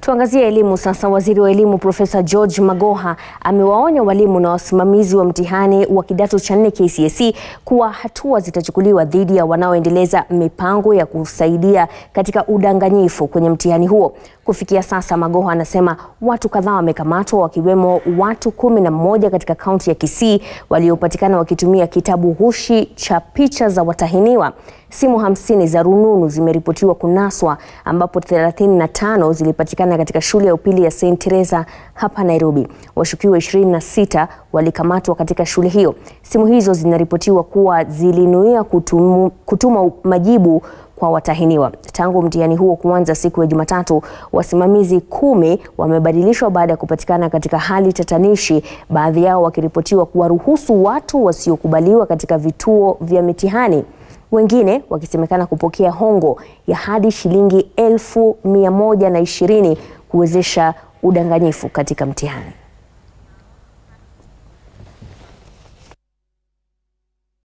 Tuangazie elimu sasa. Waziri wa elimu Profesa George Magoha amewaonya walimu na wasimamizi wa mtihani wa kidato cha nne KCSE kuwa hatua zitachukuliwa dhidi ya wanaoendeleza mipango ya kusaidia katika udanganyifu kwenye mtihani huo. Kufikia sasa, Magoha anasema watu kadhaa wamekamatwa wakiwemo watu kumi na mmoja katika kaunti ya Kisii waliopatikana wakitumia kitabu ghushi cha picha za watahiniwa. Simu hamsini za rununu zimeripotiwa kunaswa ambapo 35 zilipatikana katika shule ya upili ya St Teresa hapa Nairobi. Washukiwa 26 walikamatwa katika shule hiyo. Simu hizo zinaripotiwa kuwa zilinuia kutumu, kutuma majibu kwa watahiniwa. Tangu mtihani huo kuanza siku ya Jumatatu, wasimamizi kumi wamebadilishwa baada ya kupatikana katika hali tatanishi, baadhi yao wakiripotiwa kuwaruhusu watu wasiokubaliwa katika vituo vya mitihani wengine wakisemekana kupokea hongo ya hadi shilingi elfu mia moja na ishirini kuwezesha udanganyifu katika mtihani.